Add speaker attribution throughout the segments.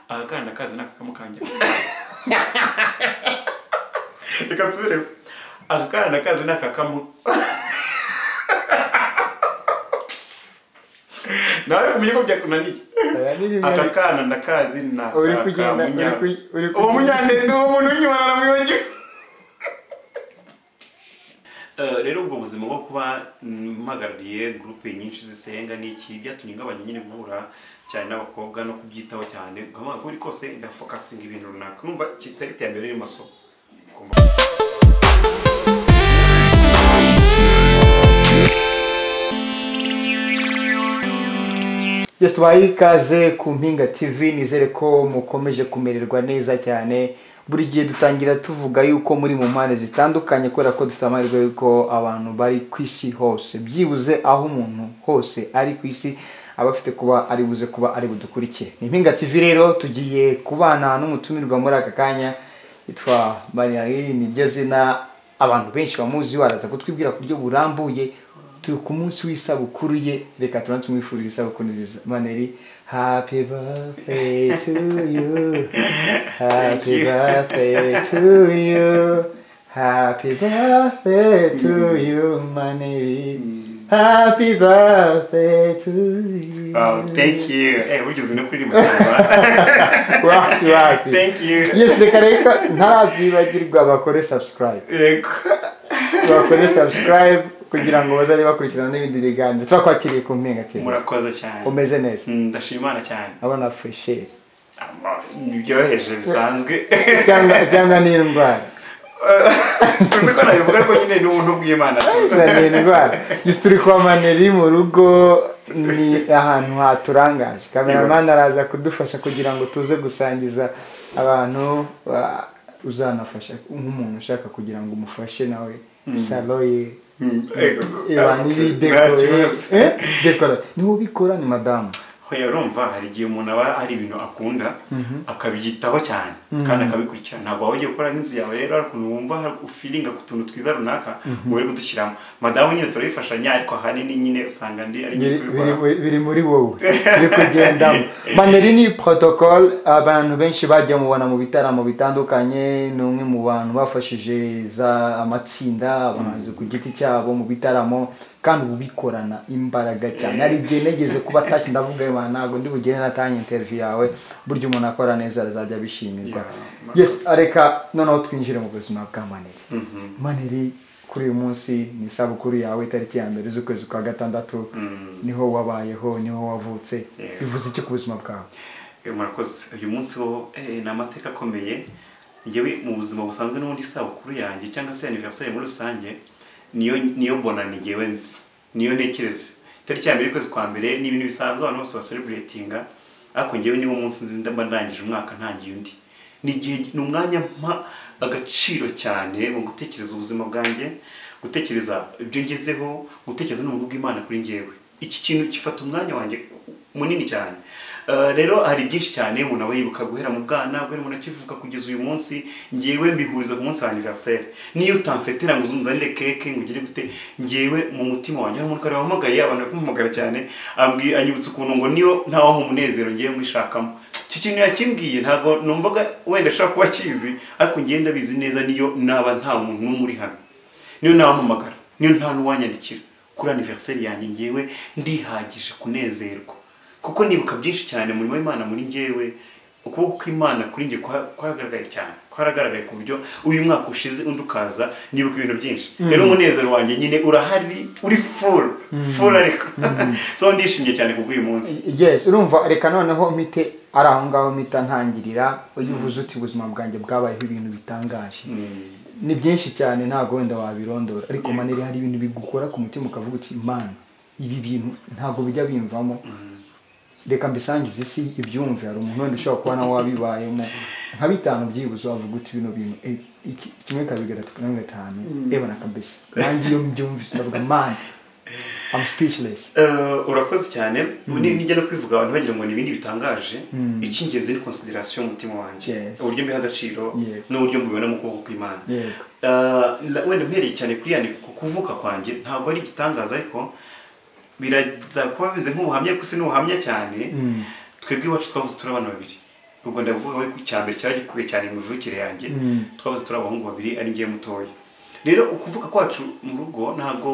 Speaker 1: akagana kazi ni akakamukangira reka nsubiremo akakana kazi ni akakamu nawe umenye ko byakunaniye aka kana ndakazi ni
Speaker 2: Uri kugenda- uri
Speaker 1: akakamunya
Speaker 2: ku- uri
Speaker 1: uwo
Speaker 2: kugenda.
Speaker 1: munyandende uwo muntu w'inyuma naramwibagiwe Eh, rero ubwo buzima bwo kuba mpagarariye gurupe nyinshi zisenga n'iki byatumye ngabanya nyine guhura cyane n'abakobwa no kubyitaho cyane ukamenya ko buri kose ndafokasinga ibintu runaka numva kitari iterambere riri mu masoko Ugomba-
Speaker 2: Yes, tubaye ikaze ku Mpinga TV nizere ko mukomeje kumererwa neza cyane buri gihe dutangira tuvuga yuko muri mu mpande zitandukanye kubera ko dufite amahirwe yuko abantu bari ku isi hose byibuze aho umuntu hose ari ku isi aba afite kuba ari buze kuba ari budukurikire ni Mpinga TV rero tugiye kubana n'umutumirwa muri aka kanya yitwa Mariayi niryo zina abantu benshi bamuzi waraza kutwibwira ku buryo burambuye turi ku munsi w'isabukuru ye reka tubanze tumwifurize isabukuru nziza maneri happy birthday to you happy birthday to you happy birthday to you maneri happy birthday to you
Speaker 1: Wow, thank you eh burya uzi no kuririmba cyane.
Speaker 2: wapi wapi
Speaker 1: thank you
Speaker 2: yes reka reka ntarabyibagirwa bakore subscribe
Speaker 1: yego
Speaker 2: bakore subscribe kugira ngo bazajye bakurikirana n'ibindi biganiro turakwakiriye ku mpinga TV.
Speaker 1: murakoze cyane
Speaker 2: umeze neza
Speaker 1: Mm, ndashima imana cyane
Speaker 2: abona fusheri
Speaker 1: Ama- byoroheje bisanzwe
Speaker 2: cyangwa cyangwa n'indwara
Speaker 1: sinzi ko nabivuga ariko nyine ni ubuntu bw'imana
Speaker 2: Izo ni indwara Gusa turi kwa maneri mu rugo ni ahantu haturangaje kameramani araza kudufasha kugira ngo tuze gusangiza abantu ah, uzanafasha nk'umuntu ushaka kugira ngo umufashe nawe salo ye
Speaker 1: Mm, yego.
Speaker 2: iba
Speaker 1: Nta
Speaker 2: n'ibidekore
Speaker 1: kibazo.
Speaker 2: Eh, dekora niwe ubikora ni madamu
Speaker 1: Hoya urumva hari igihe umuntu aba hari ibintu akunda akabyitaho cyane kandi akabikurikirana ntabwo waba ugiye gukora nk'inzu yawe rero hari ukuntu wumva hari- ufilinga ku tuntu twiza runaka ngo uri kudushyiramo madamu nyine turabifashanya ariko ahanini nyine usanga ndi ari
Speaker 2: biri,
Speaker 1: nyine
Speaker 2: biri,
Speaker 1: kubikora
Speaker 2: biri muri wowe biri kugendamo maneri ni protocol abantu benshi bagiye mubona mu bitaramo bitandukanye ni umwe mu bantu bafashije za amatsinda abahanzi ku giti cyabo mu bitaramo kandi ubu bikorana imbaraga cyane hari igihe negeze kuba atashye ndavuga ayo bantu ntabwo ndi bugere natanye interview yawe burya umuntu akora neza azajya abishimirwa
Speaker 1: Yeah,
Speaker 2: yes
Speaker 1: murakoze.
Speaker 2: reka noneho twinjire mu buzima bwa maneri maneri kuri uyu munsi ni isabukuru yawe itariki ya mbere z'ukwezi kwa gatandatu niho wabayeho niho wavutse
Speaker 1: Yego.
Speaker 2: bivuze iki ku buzima bwawe
Speaker 1: Eh, murakoze uyu munsi wo eh, ni amateka akomeye ngewe mu buzima busanzwe n'ubundi isabukuru yanjye cyangwa se aniveriseri muri rusange niyo niyo bonani ngewe nzi niyo ntekereza itariki ya mbere y'ukwezi kwa mbere ni ibintu bisanzwe abantu bose basereburetinga ariko ngewe niwo munsi nzi ndaba ndangije umwaka ntangiye undi ni igihe ni umwanya mpa agaciro cyane mu gutekereza ubuzima bwanjye gutekereza ibyo ngezeho gutekereza n'ubuntu bw'imana kuri ngewe iki kintu gifata umwanya wanjye munini cyane Eh, rero hari byinshi cyane umuntu aba yibuka guhera mu bwana guhera umuntu akivuka kugeza uyu munsi ngewe mbihuriza ku munsi wa anniversaire niyo utamfetera ngo uzunzanire keke ngo ugire gute ngewe mu mutima wanjye hari umuntu kare wampamagaye abantu bari kumuhamagara cyane ambwi- anyibutsa ukuntu ngo niyo ntawaha umunezero ngewe mwishakamo iki kintu yakimbwiye ntabwo numvaga wenda ashobora kuba akizi ariko ngewe ndabizi neza niyo naba nta muntu n'umwe uri hano niyo nabampamagara niyo nta n'uwanyandikira kuri aniveriseri yanjye ngewe ndihagije kunezerwa kuko nibuka byinshi cyane umurimo w'imana muri ngewe ukuboko kw'imana kuri nge kwa- kwaragaragaye cyane kwaragaragaye ku buryo uyu mwaka ushize undi ukaza nibuka ibintu byinshi rero umunezero wanjye nyine urahari uri furu furu ariko so ndishimye cyane ku bw'uyu munsi
Speaker 2: yes urumva reka noneho mpite ari aho ngaho mpita ntangirira iyo uvuze uti ubuzima bwanjye bwabayeho ibintu bitangaje ni byinshi cyane ntabwo wenda wabirondora ariko maneri hari ibintu bigukora ku mutima ukavuga uti imana ibi bintu ntabwo bijya bimvamo reka mbisangize isi ibyumve hari umuntu wenda ushobora kuba nawe wabibayemo nka bitanu byibuze wavuga uti bino bintu eh, iki- kimwe kabiri gatatu kane gatanu ebona kabisa nanjye iyo mbyumvise ndavuga man I'm speechless
Speaker 1: Eh, urakoze cyane Ni- nijya no kwivuga abantu bagira ngo ni ibindi bitangaje icy'ingenzi ni konsiderasiyo y'umutima wanjye
Speaker 2: Yes.
Speaker 1: uburyo mbiha agaciro
Speaker 2: Yego.
Speaker 1: n'uburyo mbibona mu kuboko kw'imana
Speaker 2: Yego.
Speaker 1: Eh, na- wenda mpereye cyane kuri yani ku kuvuka kwanjye ntabwo ari igitangaza ariko biraza kuba bimeze nk'ubuhamya gusa ni ubuhamya cyane twebwe iwacu twavuze turi abana babiri ubwo ndavuga we ku cya mbere cyari gikwiye cyane mu mivukire yanjye
Speaker 2: Mm.
Speaker 1: twavuze turi abahungu babiri ari ngewe mutoya rero ukuvuka kwacu mu rugo ntabwo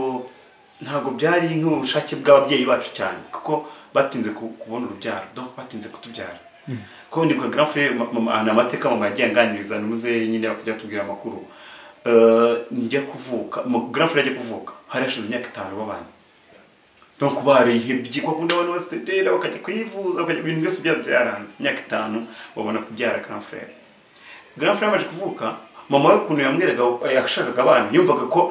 Speaker 1: ntabwo byari nk'ubushake bw'ababyeyi bacu cyane kuko batinze ku- kubona urubyaro donc batinze kutubyara ko ndi kwa grand frère ma- mama- ni amateka mama yagiye anganiriza ntuze nyine bakajya batubwira amakuru Eh, njya kuvuka mu- grand frère ajya kuvuka hari hashize imyaka itanu babanye donc barihebye ko akunda abantu bose rero bakajya kwivuza bakajya ibintu byose byari byaranze imyaka itanu babona kubyara grand frère grand frère amaze kuvuka mama we ukuntu yamweraga yashakaga abana yumvaga ko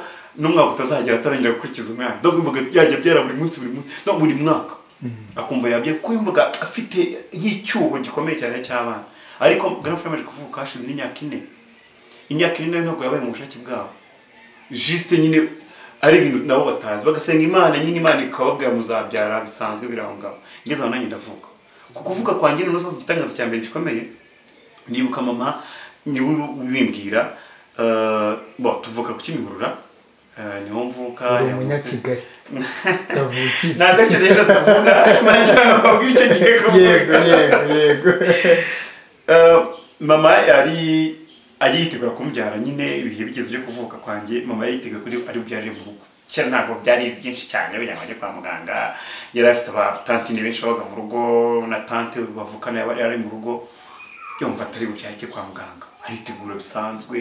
Speaker 1: n'umwaka utazagera atarongera gukurikiza umwana donc yumvaga yajya abyara buri munsi buri munsi no buri mwaka akumva yabyara kuko yumvaga afite nk'icyuho gikomeye cyane cy'abana ariko grand frère amaze kuvuka hashize n'imyaka ine imyaka ine nayo ntabwo yabaye mu bushake bwabo juste nyine ari ibintu nabo batazi bagasenga imana nyine imana ikababwira muzabyara bisanzwe biri aho ngaho ngeze aho nanjye ndavuga ku kuvuga kwanjye ni umusozi igitangazo cya mbere gikomeye ndibuka mama niwe ubimbwira eh, bo tuvuka ku kimihurura eh, niho mvuka
Speaker 2: uri
Speaker 1: yavutse-
Speaker 2: umunyakigali kavukiye
Speaker 1: nta gacyo rero tuvuga nanjye ntabwo icyo gihe kuvuga
Speaker 2: yego yego yego
Speaker 1: Eh, mama yari agiyitegura kumubyara nyine ibihe bigeze byo kuvuka kwanjye mama yaritegura kuri ari bubyarire mu rugo kera ntabwo byari byinshi cyane bajya ngo ajye kwa muganga yari afite abatantine benshi babaga mu rugo na tante bavukana yaba yari ari mu rugo yumva atari bubyare ajye kwa muganga aritegura bisanzwe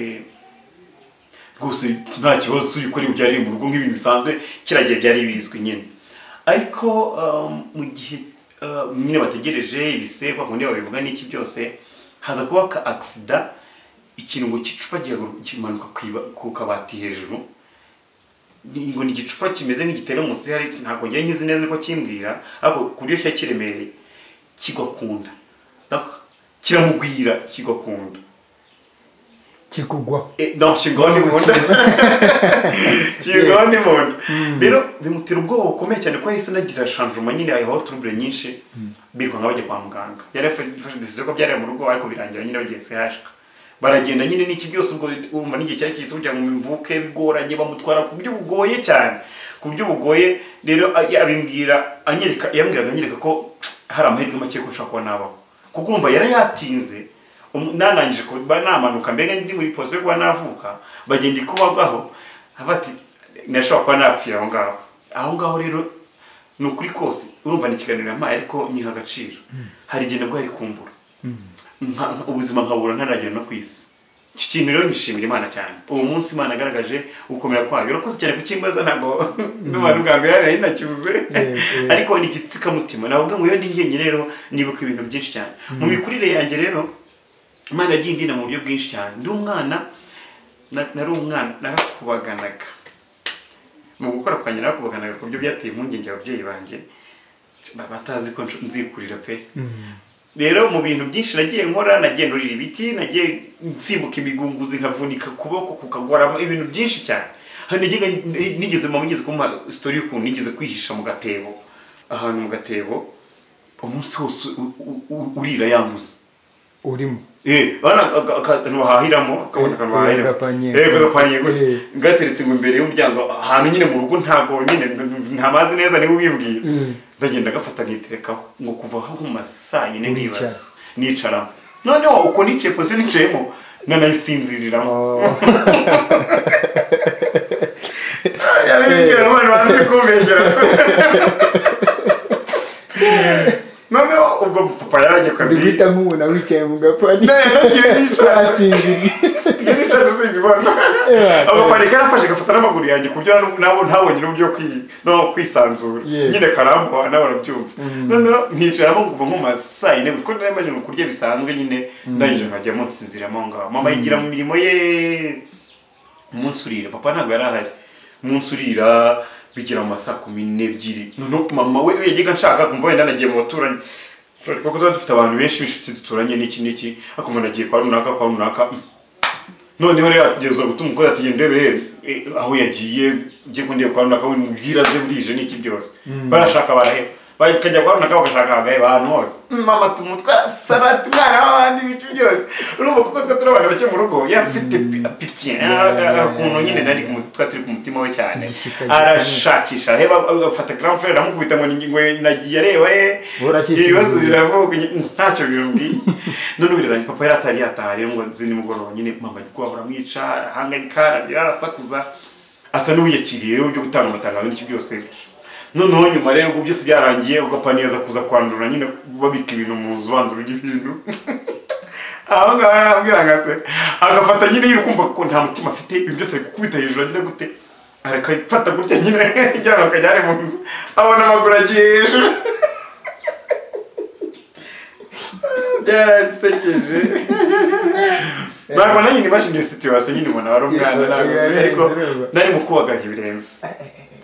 Speaker 1: rwose nta kibazo uri kuri bubyarire mu rugo nk'ibintu bisanzwe kiriya gihe byari bizwi nyine ariko eh, mu gihe eh, nyine bategereje ibise kwa kundi babivuga n'iki byose haza kuba ka agisida ikintu ngo gicupa kimanuka ku iba- ku kabati hejuru ni- ngo ni igicupa kimeze nk'igitera munsi hari ntabwo njye nkizi neza ko kimbwira ariko ku buryo cyari kiremereye kigwa ku nda Donc, kiramugwira kigwa ku nda
Speaker 2: kikugwaho
Speaker 1: Eh, non kigona imbunda kigona imbunda rero bimutera ubwoba bukomeye cyane ko yahise anagira shanjuma nyine habaho turubure nyinshi biruka nka bajya kwa muganga yari afashe decision ko byari mu rugo ariko birangira nyine bagiye sehashika baragenda nyine n'iki byose ubwo urumva n'igihe cyari kihise kugira ngo mvuke bigoranye bamutwara ku buryo bugoye cyane ku buryo bugoye rero a- abimbwira anyereka yambwiraga anyereka ko hari amahirwe make ko nshobora kuba nabaho kuko umva yari yatinze Umu- narangije kuba namanuka mbega ndi muri posiyo yo kuba navuka bagenda ikubagaho hava ati nashobora kuba napfira aho ngaho aho ngaho rero ni ukuri kose urumva ni ikiganiro yampaye ariko nyiha agaciro hari igihe nabwo yarikumbura Nka- nka- ubuzima nkabura ntaragera no ku isi iki kintu rero nishimira imana cyane uwo munsi imana yagaragaje gukomera kwayo urakoze cyane kukimbaza ntabwo n'abantu bwa mbere nari nakibuze
Speaker 2: Yego.
Speaker 1: ariko ni igitsikamutima navuga ngo iyo ndi njyenyine rero nibuka ibintu byinshi cyane mu mikurire yanjye rero imana yagiye indina mu buryo bwinshi cyane ndi umwana na- nari umwana narakubaganaga mu gukora kwanjye narakubaganaga ku buryo byateye impungenge ababyeyi banjye ba- batazi ko nsh- nzikurira pe rero mu bintu byinshi nagiye nkora nagiye nurira ibiti nagiye nsimbuka imigunguzi nkavunika kuboko kukagorama ibintu byinshi cyane Hari n'igihe n- nigeze mama igeze kumpa story y'ukuntu nigeze kwihisha mu gatebo ahantu mu gatebo umunsi wose u- u- u- urira yambuze
Speaker 2: urimo
Speaker 1: Eh, bana aka- aka- akantu bahahiramo akabona
Speaker 2: Eh,
Speaker 1: akantu
Speaker 2: eh,
Speaker 1: bahahiramo
Speaker 2: agapaniye.
Speaker 1: Eh, ako gapaniye gutya
Speaker 2: Eh.
Speaker 1: gateretse ngo imbere y'umuryango ahantu nyine mu rugo ntabwo nyine n- n- ntamazi neza niwe ubimbwiye
Speaker 2: Mm.
Speaker 1: ndagenda agafata nkiterekaho ngo kuva aho mu masaa yine
Speaker 2: Uricara.
Speaker 1: nibaza nicaramo noneho uko nicaye posiyo nicayemo nanayisinziriramo yabimbwira n'abantu banze kumbeshyera noneho ubwo papa yaragiye ku kazi
Speaker 2: ndiguhita nk'umuntu wicaye mu gapani
Speaker 1: Ne, yagiye yishatse.
Speaker 2: asinziriye
Speaker 1: iyo nishatse simbibona
Speaker 2: Yeah.
Speaker 1: agapani karafashe gafata n'amaguru yanjye ku buryo nabo ntabonyine uburyo yo kwi- no kwisanzura
Speaker 2: Yeah.
Speaker 1: nyine karambuha nawe barabyumva noneho nkicaramo nguva nko mu ma saa yine kuko nari maze kurya bisanzwe nyine ndangije nkajyamo nsinziramo aho ngaho mama yigira mu mirimo ye umunsi urira papa ntabwo yari ahari umunsi urira bigera mu ma saa kumi n'ebyiri noneho mama we iyo yajyaga nshaka kumva wenda nagiye mu baturanyi sorry kuko tuba dufite abantu benshi b'inshuti duturanye n'iki n'iki akumva nagiye kwa runaka kwa runaka mm. noneho rero atugeza gutuma umukobwa ati genda urebe eh, aho yagiye ugiye kundi kwa runaka we mubwira aze burije n'iki byose barashaka baraheba bakajya guharuna akabo gashakagaye abantu hose mama tumutwara salade umwana w'abandi ibice byose urumva kuko twe turi abantu bake mu rugo yari afite pitiye ukuntu nyine nari kumu- twa turi ku mutima we cyane
Speaker 2: Igishika
Speaker 1: arashakisha reba afata grand frere aramukubita ngo ni- ngo nagiye areba eh
Speaker 2: Burakishyura
Speaker 1: ibibazo
Speaker 2: ibintu.
Speaker 1: biravuga ntacyo bimubwiye none ubiraranye papa yari atari yataha rero ngo nzi nimugoroba nyine mama ari kuba baramwica arahangayika ararira arasakuza asa n'uwiyakiriye rero byo gutanga amatangazo n'iki byose noneho nyuma rero ubwo byose byarangiye ugapfa neza kuza kwandura nyine babika ibintu mu nzu bandura ibintu aho ngaho arambwira nka se agafata nyine yiri kumva ko nta mutima afite ibintu byose ari gukubita hejuru agira gute arakafata gutya nyine kugira ngo akajyane mu nzu abona amaguru agiye hejuru byarasekeje babona nyine imashini iyo situwasiyo nyine ubona wari umwana ntabwo nzi ariko nari mu kubaganya ibirenze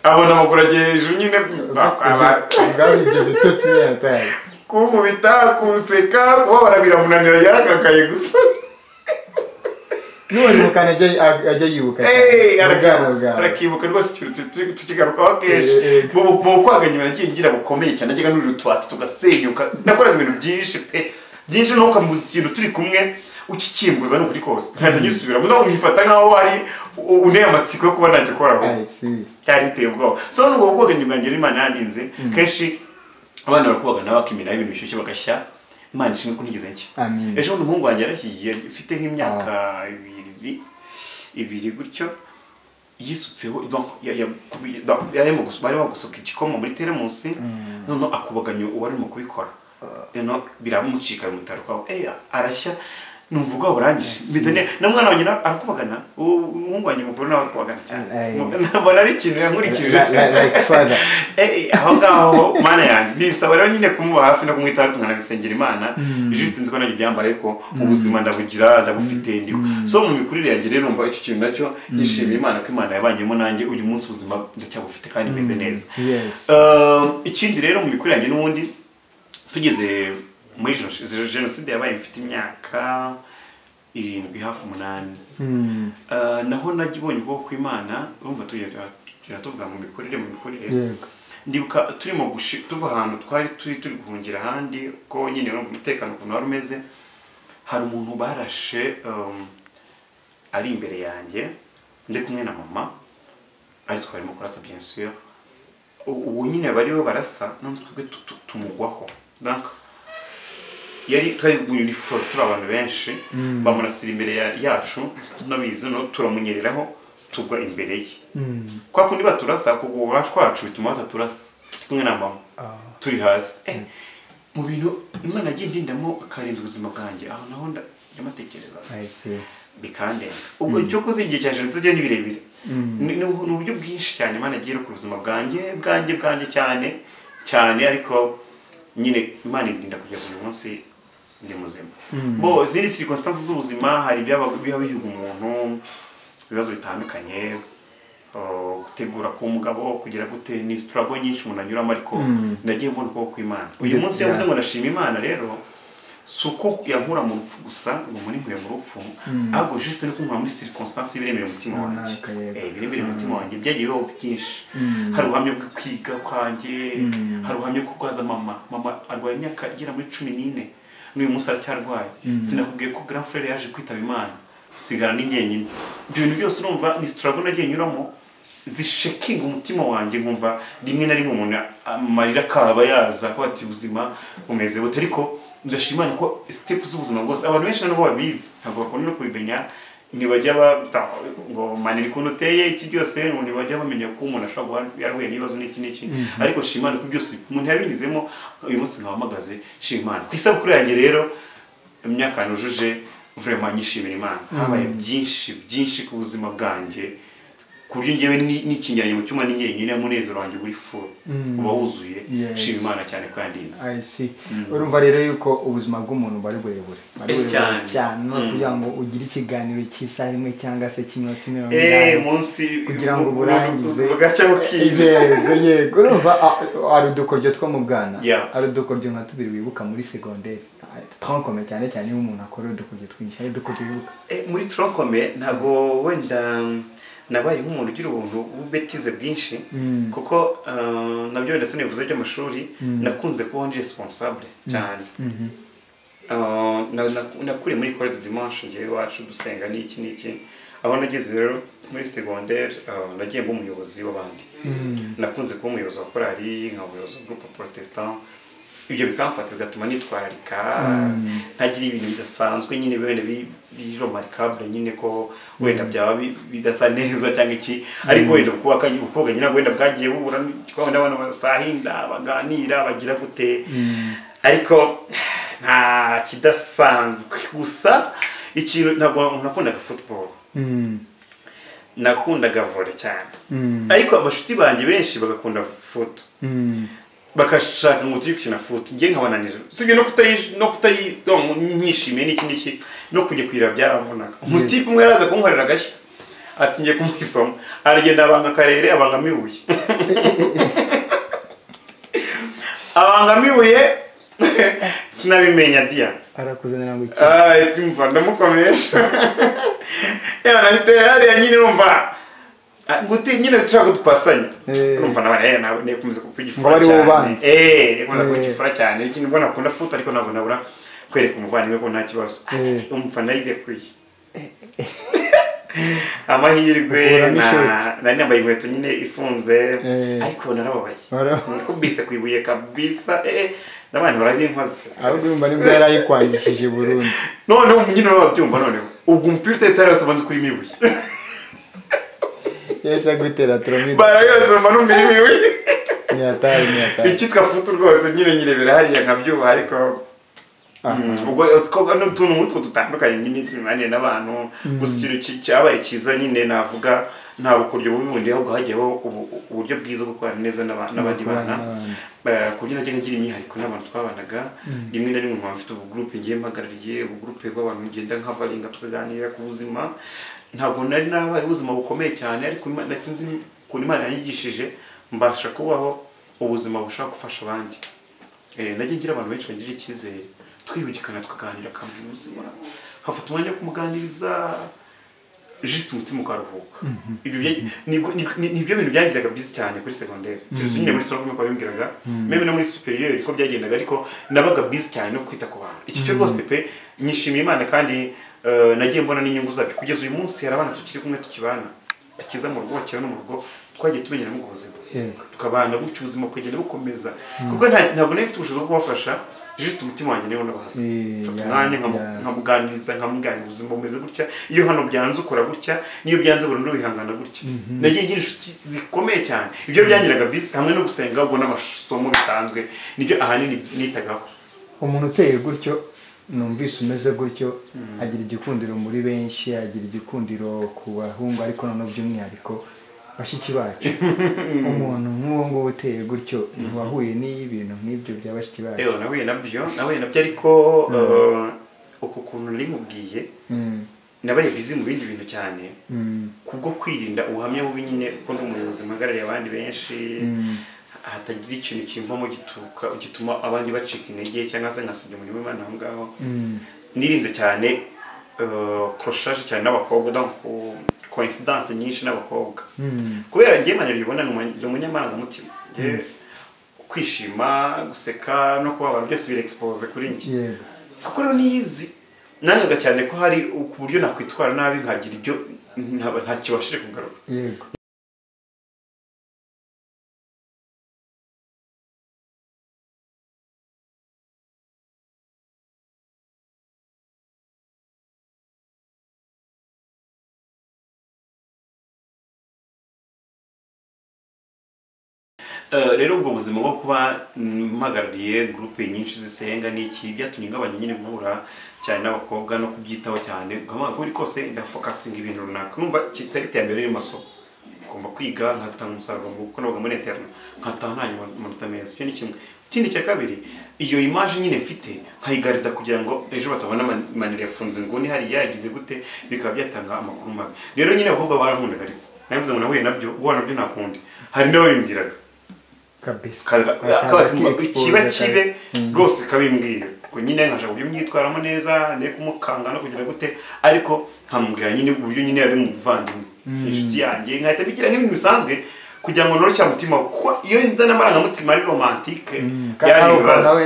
Speaker 1: abona amaguru agiye hejuru nyine bakaba-
Speaker 2: ubwazo ibyo bitotsi yataye
Speaker 1: kumubita kuseka kubabara biramunanira yaragagaye gusa
Speaker 2: n'uwarimuka ajya ajya yibuka
Speaker 1: Hey,
Speaker 2: ubwana
Speaker 1: arakibuka
Speaker 2: bwawe
Speaker 1: arakibuka rwose ikintu tuki- tukigarukaho kenshi
Speaker 2: Eh, eh.
Speaker 1: mu mu- mu kwaganya nagiye ngira bukomeye cyane najyaga nurira utwatsi tugasenyuka nakoraga ibintu byinshi pe byinshi nuko kamuzi ikintu turi kumwe ukikimbuza ni ukuri kose nkajya ngisubiramo nawe mwifata nkaho ari u- unteye amatsiko yo kuba nagikoraho
Speaker 2: I see.
Speaker 1: cyari biteye ubwoba so nubwo kubaganya bwanjye rero imana yandinze kenshi abana barakubagana bakimiraho ibintu bishyushye bagashya imana ishimwe ko ntigeze nshya
Speaker 2: Amin.
Speaker 1: ejo bundi umuhungu wanjye yarahiye ufite nk'imyaka ibiri ibiri gutyo yisutseho donc, ya- ya- kubi- donc, yarimo gusu- barimo gusuka igikoma muri teremusi noneho akubaganya uwari urimo kubikora noneho biramucika bimutarukaho eh, arashya numva ubwoba burangije mpita ne- na mwana wanjye na- arakubagana uwo umuhungu wanjye mukuru nawe arakubagana cyane
Speaker 2: Ay.
Speaker 1: mbona ari ikintu yankurikije
Speaker 2: Like- like- like father.
Speaker 1: Eh, eh, aho ngaho mana yanjye bisaba rero nyine kumuba hafi no kumwitaho kumwana bisengera imana juste nzi ko nanjye ibyambara ariko ubuzima ndabugira ndabufite ndiho so mu mikurire yanjye rero numva icyo kintu nacyo yishimiye imana ko imana yabanyemo nanjye uyu munsi ubuzima ndacyabufite kandi meze neza
Speaker 2: Yes.
Speaker 1: Eh, ikindi rero mu mikurire yanjye n'ubundi tugeze muri Jenoside- jenoside yabaye mfite imyaka irindwi hafi umunani
Speaker 2: Mm.
Speaker 1: Uh, naho nagibonye ukuboko kw'imana urumva tugenda tugenda tuvuga mu mikurire mu mikurire
Speaker 2: Yego.
Speaker 1: ndibuka turimo gushi- tuva ahantu twari turi turi guhungira ahandi ko nyine urumva umutekano ukuntu wari umeze hari umuntu barashe um, ari imbere yanjye ndi kumwe na mama ari twarimo kurasa bien sûr U- uwo nyine bariwe barasa none twebwe tu- tu- tumugwaho donc yari twari mu uniforme turi abantu benshi bamurasira imbere ya- yacu tunabizi no turamunyereraho tugwa imbere ye
Speaker 2: Mm.
Speaker 1: kwa kundi baturasa kugwa kwacu bituma bataturasa turi kumwe na mama turi hasi Eh, mu bintu imana yagiye indindamo akarinda ubuzima bwanjye aho naho nda- ndamatekereza
Speaker 2: I see.
Speaker 1: bikandenga ubwo cyo kuzi igihe cya jenoside ryo ni birebire Ni- ni ubu- ni uburyo bwinshi cyane imana igiye ku buzima bwanjye bwanjye bwanjye cyane cyane ariko nyine imana irinda kugeza uyu munsi ndi muzima bo izindi circumstances z'ubuzima hari ibyaba biba bihiga umuntu ibibazo bitandukanye uh, gutegura ku mugabo kugira gute ni struggle nyinshi umuntu anyuramo ariko ndagiye mbona ukuboko kw'imana uyu
Speaker 2: Yeah.
Speaker 1: munsi yavuze ngo ndashima imana rero si uko yankura mu rupfu gusa ngo muri nkuye mu rupfu ahubwo juste no kunkura muri circonstance ibiremereye umutima wanjye
Speaker 2: Runaka, yego.
Speaker 1: Eh, ibiremereye umutima wanjye byagiye bibaho byinshi
Speaker 2: Mm.
Speaker 1: hari ubuhamya bwo kwiga kwanjye
Speaker 2: Mm.
Speaker 1: hari ubuhamya bwo kwaza mama mama arwaye imyaka igera muri cumi n'ine n'uyu munsi aracyarwaye sinakubwiye ko grand frere yaje kwitaba imana sigara ni jyenyine ibyo bintu byose urumva ni struggle nagiye nyuramo zishekinga umutima wanjye nkumva rimwe na rimwe umuntu amarira akaba yaza akaba ati ubuzima bumeze bute ariko ndashima Imana ko step z'ubuzima bwose abantu benshi ntabwo babizi ntabwo bakunda no kubimenya ntibajya bata ngo manira ukuntu uteye iki byose ngo ntibajya bamenya ko umuntu ashobora guhura yarahuye n'ibibazo n'iki n'iki ariko shima Imana ko byose umuntu yabinyuzemo uyu munsi nkabampagaze shima Imana ku isabukuru yanjye rero imyaka nujuje vraiment nyishimira imana habaye byinshi byinshi ku buzima bwanjye ku buryo ngewe ni- nikingeranye mu cyuma n'ingeri nyine umunezero wanjye uri full uba wuzuye
Speaker 2: Yes.
Speaker 1: shima imana cyane ko yandinze
Speaker 2: I see. urumva rero yuko ubuzima bw'umuntu buba ari burebure Buba ari
Speaker 1: Eh,
Speaker 2: burebure
Speaker 1: cyane.
Speaker 2: cyane no
Speaker 1: Mm.
Speaker 2: kugira ngo ugire ikiganiro cy'isaha imwe cyangwa se k'iminota mirongo
Speaker 1: Eh,
Speaker 2: inani
Speaker 1: munsi
Speaker 2: kugira ngo burangize
Speaker 1: bugacya bukiye
Speaker 2: yego yego urumva a- ari udukoryo two mu bwana
Speaker 1: Yeah.
Speaker 2: ari udukoryo nka tubiri wibuka muri segonderi twankome cyane cyane iyo umuntu akora udukoryo twinshi ari udukoryo wibuka
Speaker 1: Eh, muri tronkome ntabwo wenda nabaye nk'umuntu umuntu ugira ubuntu w'ububetize bwinshi
Speaker 2: Mm.
Speaker 1: kuko eh, nabyo ndetse nivuze by'amashuri nakunze kubaho ndi responsable cyane
Speaker 2: Mhm.
Speaker 1: Ah, na- na- nakuriye muri kore de dimanche njyewe iwacu dusenga n'iki n'iki aho nageze rero muri segondere ah, nagiye mba umuyobozi w'abandi
Speaker 2: Mm.
Speaker 1: nakunze kuba umuyobozi wa korali nka umuyobozi wa groupe protestant ibyo bikamfata bigatuma nitwararika
Speaker 2: Mm.
Speaker 1: ntagira ibintu bidasanzwe nyine wenda bi- biromarikabure nyine ko wenda byaba bi- bidasa neza cyangwa iki ariko wenda kubaka ubukobwa nyine wenda bwagiye bubura twabona abana basahinda baganira bagira gute
Speaker 2: Mm.
Speaker 1: ariko nta kidasanzwe gusa ikintu ntabwo nakundaga football
Speaker 2: Mm.
Speaker 1: nakundaga volley cyane
Speaker 2: Mm.
Speaker 1: ariko abashuti banjye benshi bagakunda foot
Speaker 2: Mm.
Speaker 1: bagashaka ngo tujye gukina foot njye nkabananira usibye no kutayi no kutayi no nyishimiye n'iki n'iki no kujya kuyira byaramuvunaga umutipe umwe yaraza kunkorera agashya ati njye kumuhisoma aragenda abanga akarere abangamo ibuye abangamo ibuye sinabimenya diya
Speaker 2: arakuzanira ngo iki
Speaker 1: ndumva ndamukomeresha yewe nanitera hariya nyine urumva ah, nguti nyine dushaka ko dupasanya
Speaker 2: Eh.
Speaker 1: urumva nabana yewe nawe nekomeza kuba
Speaker 2: Ngo
Speaker 1: igifura
Speaker 2: bari bo
Speaker 1: cyane
Speaker 2: banzi.
Speaker 1: eh nekomeza kuba
Speaker 2: Eh.
Speaker 1: igifura cyane ikintu mbona akunda futa ariko ntabwo nabura kwereka umuvandimwe ko nta kibazo
Speaker 2: Eh.
Speaker 1: umufana yirekuye amahirwe
Speaker 2: Ukuramo
Speaker 1: na-
Speaker 2: ishoti.
Speaker 1: nari nambaye inkweto nyine ifunze
Speaker 2: Eh.
Speaker 1: ariko narababaye
Speaker 2: Warababaye.
Speaker 1: nikubise ku ibuye kabisa eh n'abantu barabinkoze
Speaker 2: ahubwo urumva nibwo yari ayikwangishije burundu
Speaker 1: none ubu nyine babyumva noneho ubwo umupira utetera yose ubanza kurimo ibuye
Speaker 2: yahise agutera turomide
Speaker 1: barayose mba numva irimo ibuye
Speaker 2: ntiyataye ntiyataye
Speaker 1: icyitwa futu rwose nyine nyirebera hariya nkabyuha ariko Mm, ubwo utwo no tuntu nk'utwo dutandukanye nyine imibanire n'abantu gusa ikintu ki- cyabaye cyiza nyine navuga ntabwo ku buryo bubi bundi ahubwo hajyaho ubu- uburyo bwiza bwo gukorana neza n'aba- n'abandi bana Eh, ku buryo najya ngira imyihariko n'abantu twabanaga rimwe na rimwe nkaba mfite ubugurupe ngiye mpagarariye ubugurupe bw'abantu ngenda nkavaringa tukaganira ku buzima ntabwo nari narabaye ubuzima bukomeye cyane ariko Imana- sinzi ukuntu imana yanyigishije mbasha kubaho ubuzima bushaka gufasha abandi Eh, najya ngira abantu benshi bagirira icyizere twibugikana tukaganira akambwira ubuzima nkafata umwanya wo kumuganiriza jisite umutima ukaruhuka Ibyo bya- nibwo- nibyo- ni- nibyo bintu byagiraga byiza cyane kuri segonderi sinzi nyine muri turavuga ko bimbwiraga meme no muri superior niko byagendaga ariko nabaga bizi cyane no kwita ku bantu iki cyo rwose pe nyishimiye imana kandi eh, nagiye mbona n'inyungu zabyo kugeza uyu munsi hari abana tukiri kumwe tukibana bakiza mu rugo bakibana mu rugo twagiye tumenyeramo ubwo buzima
Speaker 2: Yego.
Speaker 1: tukabana gutyo ubuzima kugenda bukomeza kuko nta- ntabwo nari mfite ubushobozi bwo kubafasha jisite umutima wanjye niwo nabahaye
Speaker 2: Eh,
Speaker 1: mfata
Speaker 2: ya-
Speaker 1: umwanya
Speaker 2: ya-
Speaker 1: nkamu- nkamuganiriza nkamuganiriza ubuzima bumeze gutya iyo hano byanze ukora gutya n'iyo byanze burundu wihangana gutya nagiye ngira inshuti zikomeye cyane ibyo byangiraga bisi hamwe no gusenga ubwo n'amasomo bisanzwe nibyo ahanini nitagaho
Speaker 2: umuntu uteye gutyo numvise umeze gutyo agira igikundiro muri benshi agira igikundiro ku bahungu ariko noneho by'umwihariko bashiki bacu umuntu nk'uwo nguwo uteye gutyo ntiwahuye n'ibintu nk'ibyo bya bashiki bacu
Speaker 1: yewe nahuye nabyo nahuye nabyo ariko eh, uku kuntu nari nkubwiye
Speaker 2: Mm,
Speaker 1: nabaye bizi mu bindi bintu cyane
Speaker 2: mm,
Speaker 1: kubwo kwirinda ubuhamya bubi nyine kuko ndi umuyobozi mpagarariye abandi benshi
Speaker 2: mm,
Speaker 1: hatagira ikintu kimvamo gituka gituma abandi bacika intege cyangwa se nkasibya umurimo w'imana aho ngaho
Speaker 2: mm,
Speaker 1: nirinze cyane koroshaje cyane n'abakobwa donc coincidence nyinshi n'abakobwa
Speaker 2: mm,
Speaker 1: kubera njye manero ubona ni umu- ni umunyamarangamutima Njye kwishima guseka no kubabara byose birexpose kuri njye
Speaker 2: yego
Speaker 1: kuko rero niyizi nangaga cyane ko hari ku buryo nakwitwara nabi nkagira ibyo nta- ntakibashije kugarura
Speaker 2: yego
Speaker 1: Eh, rero ubwo buzima bwo kuba mm, mpagarariye gurupe nyinshi zisenga n'iki byatumye ngabanya nyine guhura cyane n'abakobwa no kubyitaho cyane nkaba kuri kose ndafokasinga ibintu runaka numva kitari iterambere riri mu masoko ngomba kwiga nkatanga umusaruro mu- kuko nabaga muri interna nkataha nta amanota meza icyo ni kimwe ikindi cya kabiri iyo imaje nyine mfite nkayigarida kugira ngo ejo batabona man- manero yafunze inguni hariya yagize gute bikaba byatanga amakuru mabi rero nyine abakobwa barankundaga ariko nabivuze ngo nahuye nabyo guhura nabyo ntakundi hari n'ababimbwiraga
Speaker 2: kabisa
Speaker 1: kaza-
Speaker 2: Akaza
Speaker 1: akabatumva
Speaker 2: ki-expose
Speaker 1: kiba
Speaker 2: kare.
Speaker 1: kibe rwose kabimbwira ubwo nyine nkajya uburyo myitwaramo neza ne kumukanga no kugira gute ariko nkamubwira nyine uburyo nyine yari umuvandimwe ni inshuti yanjye nkahita mbigira nk'ibintu bisanzwe kugira ngo nororoke umutima we kuko iyo nzana amarangamutima ari romantike byari ibibazo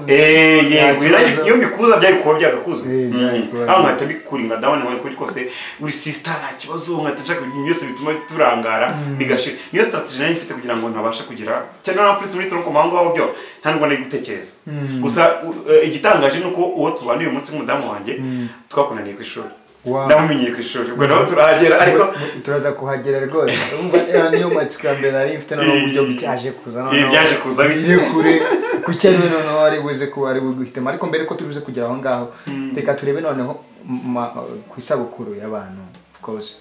Speaker 1: Eh, yego iragi- iyo mbikuza byari kuba byagakuze
Speaker 2: Eh, byari
Speaker 1: Mm.
Speaker 2: kuba-
Speaker 1: aho nkahita mbikura nka ndabona nkabona kuri kose uri sisita nta kibazo nkahita nshaka ibintu byose bituma turangara bigashira niyo strategy nayo mfite kugira ngo ntabasha kugira cyane na polisi muri tronko mahanga aho byo nta nubwo nari gutekereza
Speaker 2: Mm.
Speaker 1: gusa u- eh, igitangaje ni uko uwo tubana uyu munsi nk'umudamu wanjye
Speaker 2: Mm.
Speaker 1: twakunaniye ku ishuri
Speaker 2: Wow.
Speaker 1: ndamumenyeye ku ishuri ubwo nawe turahagera ariko
Speaker 2: turaza kuhagera rwose Urumva, eh, niyo matsiko ya mbere nari mfite noneho uburyo byaje kuza
Speaker 1: Eh, byaje kuza
Speaker 2: bije kure kuki ari we noneho ari buze kuba ari guhitamo ariko mbere ko turuze kugera aho ngaho reka turebe noneho ma- ku isabukuru y'abantu rwose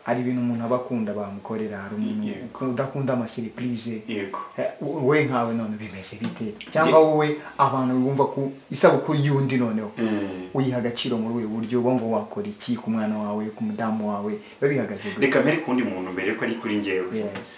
Speaker 2: hari ibintu umuntu aba akunda bamukorera hari umuntu
Speaker 1: Yego.
Speaker 2: udakunda amasiripurize
Speaker 1: yego
Speaker 2: Eh, wowe nkawe none bimeze bite cyangwa wowe abantu bumva ku isabukuru y'undi noneho
Speaker 1: Mm.
Speaker 2: uyiha agaciro muri ubu buryo bumva wakora iki ku mwana wawe ku mudamu wawe biba bihagaze gute
Speaker 1: reka mbere ku wundi muntu mbere ko ari kuri njyewe
Speaker 2: Yes.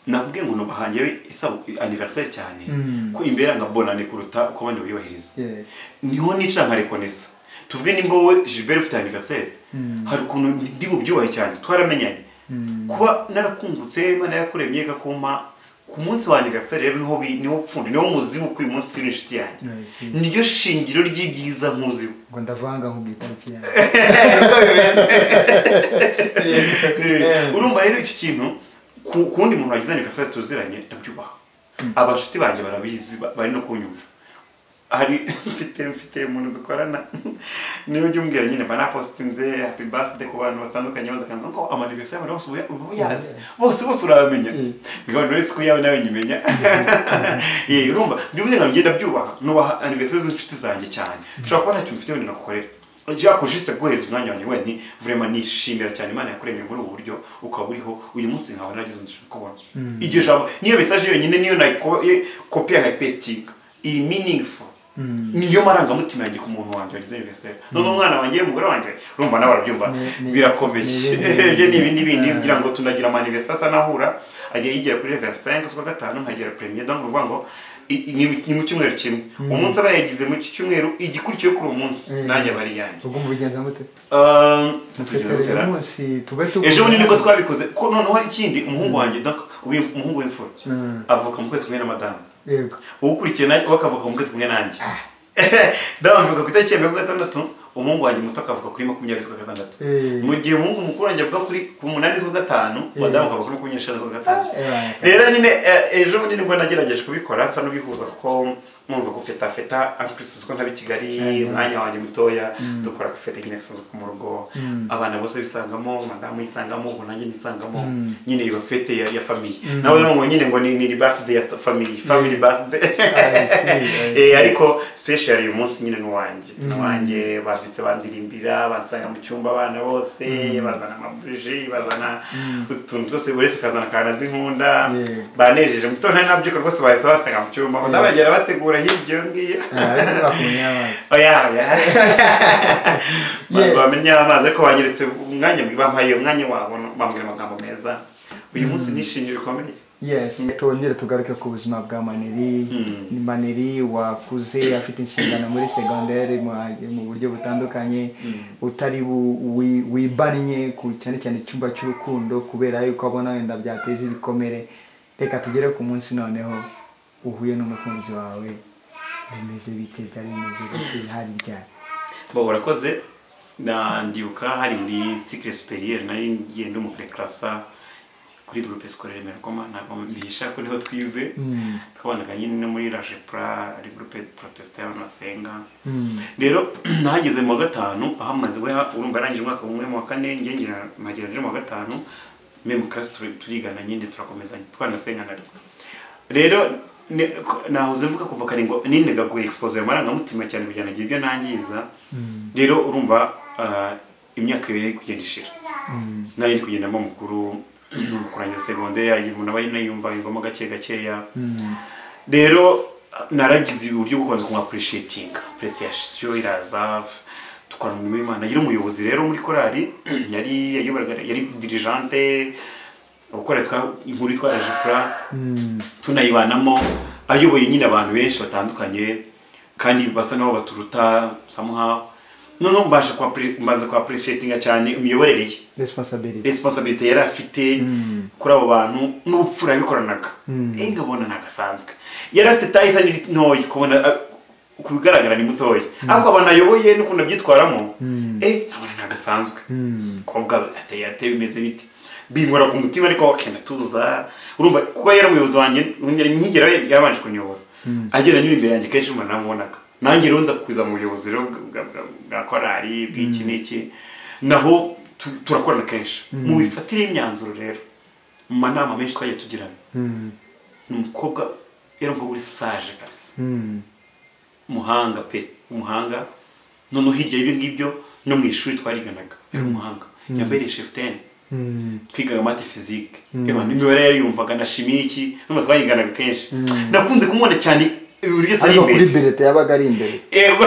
Speaker 1: nakubwiye ngo nubahange isabukuru anniversaire cyane
Speaker 2: Mm.
Speaker 1: ko imbere yanga bonane kuruta uko abandi bayubahiriza
Speaker 2: Yeah.
Speaker 1: niho nicara nkarekonesa tuvuge nimba wowe gilbert ufite anniversaire
Speaker 2: Mm.
Speaker 1: hari ukuntu ndi bubyubahe cyane twaramenyanye
Speaker 2: Mm.
Speaker 1: kuba narakungutse imana yakuremye kakuma ku munsi wa anniversaire rero niho bi- niho pfundo niho muzi uko uyu munsi uri inshuti yanjye
Speaker 2: Yes.
Speaker 1: niryo shingiro ry'ibyiza nkuziho
Speaker 2: ngo ndavanga nkubwira itariki yawe
Speaker 1: Eh, urumva rero icyo kintu ku ku wundi muntu wagize anniversary tuziranye ndabyubaha abashuti banjye barabizi ba- bari no kunyumva hari mfite mfite umuntu dukorana niyo ujya umbwira nyine mba napositinze happy birthday ku bantu batandukanye baza kandi ko amaniversari bose uba uba uyazi bose bose urabamenya
Speaker 2: Mm.
Speaker 1: bigabanya uretse ko yawe nawe nyimenya yewe urumva ibyo bivuze ngo ngenda byubaha nubaha anniversary z'inshuti zanjye cyane ushobora kuba nta kintu mfite wenda nagukorera jako juste guhereza umwanya wanjye wenyine vrema nishimira cyane imana yakuremye muri ubu buryo ukaba uriho uyu munsi nkaba naragize umugisha kubona iryo jambo niyo mesaje yonyine niyo nakopiya nkayipesitinga iri meaningful niyo marangamutima yanjye ku muntu wanjye wagize anniversaire none umwana wanjye umugore wanjye urumva nawe arabyumva
Speaker 2: Ni- ni-
Speaker 1: birakomeye
Speaker 2: ni ibindi-
Speaker 1: ibyo ni ibindi bindi
Speaker 2: Ah.
Speaker 1: kugira ngo tunagira amanivesa asa n'ahura agiye yigira kuri 25 z'ukwa gatanu nkagera premier donc uvuga ngo i- i- ni mu- ni mu cyumweru kimwe umunsi aba yagize mu iki cyumweru igikurikiye kuri uwo munsi
Speaker 2: Mm.
Speaker 1: nanjye aba ari iyanjye
Speaker 2: ubwo mubigenza mute
Speaker 1: Um, tugira
Speaker 2: mufetere
Speaker 1: gutera.
Speaker 2: uyu munsi tube
Speaker 1: ejo bundi nibwo twabikoze kuko noneho hari ikindi umuhungu wanjye donc uwi- umuhungu w'imfura
Speaker 2: Mm.
Speaker 1: avuka mu kwezi kumwe na madamu
Speaker 2: yego
Speaker 1: uwukurikiye nawe we akavuka mu kwezi kumwe nanjye dawe mvuga ku itariki ya mirongo gatandatu umuhungu wanjye muto akavuka kuri makumyabiri z'ukwa gatandatu
Speaker 2: Eh.
Speaker 1: mu gihe umuhungu mukuru wanjye avuga kuri ku munani z'ukwa gatanu
Speaker 2: Eh.
Speaker 1: madamu akavuka kuri makumyabiri n'eshanu z'ukwa gatanu
Speaker 2: Eh.
Speaker 1: rero nyine eh, ejo bundi nibwo nagerageje kubikora nsa n'ubihuza kuko mwumva gufetafeta ampurisi ko ntabe i kigali umwanya wanjye mutoya dukora gufeta nyine gusanzwe ku mu rugo abana bose bisangamo madamu yisangamo ubu nanjye nisangamo nyine iba fete ya, ya famiye nawe ngo nyine ngo ni, ni birthday ya famiye family birthday
Speaker 2: I see, I see.
Speaker 1: Eh, ariko special uyu munsi nyine n'uwanjye n'uwanjye babyutse banzirimbira bansanga mu cyumba abana bose bazana amabuji bazana utuntu twose buri wese akazana akantu azi nkunda
Speaker 2: Yeah.
Speaker 1: banejeje mu gitondo nari nabyuka rwose bahise bansanga mu cyumba
Speaker 2: Yeah.
Speaker 1: ndabagera bategura hirya iyo ngiyo
Speaker 2: Ah, ariko bakumenya amazi
Speaker 1: oya oya
Speaker 2: Yes.
Speaker 1: Ba- bamenye amazi ariko banyeretse umwanya bampaye umwanya wabo bambwira amagambo meza uyu munsi nishimiye bikomeye
Speaker 2: yes tongere tugaruke ku buzima bwa maneri Ni maneri wakuze afite inshingano muri segonderi mu- mu buryo butandukanye utari bu- wi- wibannye ku cyane cyane icyumba cy'urukundo kubera yuko abona wenda byateza ibikomere reka tugere ku munsi noneho uhuye n'umukunzi wawe bimeze bite byari bimeze bite harya
Speaker 1: bo urakoze Na- ndibuka hari muri sikire superiere nari ngiye ndi muri karasa kuri groupe scolaire merkoma ntabwo bihisha ko niho twize
Speaker 2: Mm.
Speaker 1: twabanaga nyine no muri rajepra ari groupe protestant y'abantu basenga
Speaker 2: Mm.
Speaker 1: rero nahageze mu wa gatanu aho amaze we urumva arangije umwaka umwe mu wa kane njye ngira mpagira nje mu wa gatanu meme class turi- turigana nyine turakomezanya twanasenganaga rero ne- ko- nahoze mvuga kuva kare ngo nindaga ku expose amarangamutima cyane kugira ngo agire ibyo nangiza rero urumva ah, imyaka ibiri iri kugenda ishira nayo iri kugenda mba mukuru kurangiza segonderi umuntu aba yumva yumvamo gake gakeya
Speaker 2: Mm.
Speaker 1: rero naragize uburyo bwo kubanza kumwapurishetinga puresiyasiyo iraza dukora umurimo w'imana yari umuyobozi rero muri korali yari yayoboraga yari dirijante gukora inkuru itwara jipura
Speaker 2: Mm.
Speaker 1: tunayibanamo ayoboye nyine abantu benshi batandukanye kandi basa n'aho baturuta samuha noneho mbasha kwa mbanza kwa appreciatinga cyane imiyoborere ye
Speaker 2: resiponsabiriti
Speaker 1: resiponsabirite yari afite kuri abo bantu n'ubupfura yabikoranaga eee ngabona ntagasanzwe yari afite tayisa ntoya kubona ah, ku bigaragara ni mutoya ariko abantu ayoboye n'ukuntu abyitwaramo eee nkabona ntagasanzwe umukobwa ateye ateye bimeze biti binkora ku mutima ariko akenda tuza urumva kuko yari umuyobozi wanjye yari nkigera we yabanje kunyobora agenda anyura imbere yanjye kenshi mbona namubonaga nanjye rero nza kuza mu buyobozi rero bwa- bwa- bwa- bwa korali bw'iki n'iki naho tu- turakorana kenshi mu mifatire y'imyanzuro rero mu manama menshi twagiye tugirana ni umukobwa yari umukobwa uri saje kabisa umuhanga pe umuhanga noneho hirya y'ibyo ngibyo no mu ishuri twariganaga yari umuhanga yambaye shefuteni twigaga mate fizike imibare yariyumvaga na shimiki nubwo twayiganaga kenshi nakunze kumubona cyane ibintu byose ari
Speaker 2: ariko kuri
Speaker 1: imbere
Speaker 2: berete yabaga ari imbere
Speaker 1: Ego.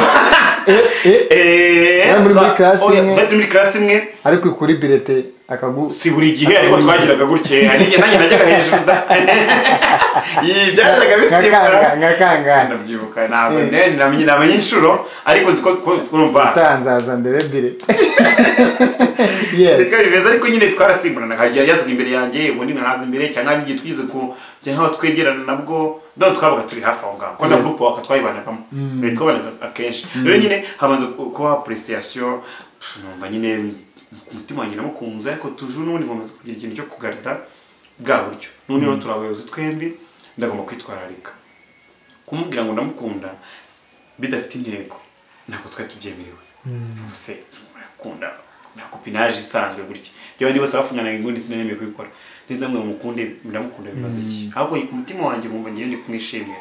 Speaker 2: Eh, eh,
Speaker 1: Eh,
Speaker 2: Bari muri
Speaker 1: twa-
Speaker 2: class
Speaker 1: oya,
Speaker 2: imwe.
Speaker 1: twari turi muri class imwe
Speaker 2: ariko kuri berete akagu
Speaker 1: si buri gihe ariko twagiraga gutya nanjye nanjye najyaga hejuru da Iyi, byajyaga bisimbura
Speaker 2: Nkakanga, nkakanga.
Speaker 1: sinabyibuka ntabwo
Speaker 2: Eh.
Speaker 1: ne- namenye namenye inshuro ariko nzi ko ko- twumva
Speaker 2: utanzaza ndebe berete yes
Speaker 1: reka bimeze ariko nyine twarasimburanaga igihe yazaga imbere yanjye ubundi nkaza imbere cyangwa igihe twize ku cyangwa twegerana nabwo dore twabaga turi hafi aho ngaho kuko na
Speaker 2: Yes.
Speaker 1: gurupe waka twayibanagamo Eh, twabanaga akenshi rero nyine hamaze ku- kuba apuresiyasiyo numva nyine ku mutima wanjye namukunze ariko tuje n'ubundi nkomeza kugira ikintu cyo kugarida bwa buryo n'ubundi rero turi abayobozi twembi ndagomba kwitwararika kumubwira ngo ndamukunda bidafite intego ntabwo twari tubyemerewe se murakunda nta kopinage isanzwe gutya reba niba bose bafunyanaga ingundi sinaneme kubikora neza mwe mukunde ndamukunda bimaze iki ahubwo ku mutima wanjye nkumva ngewe ndi kumwishimira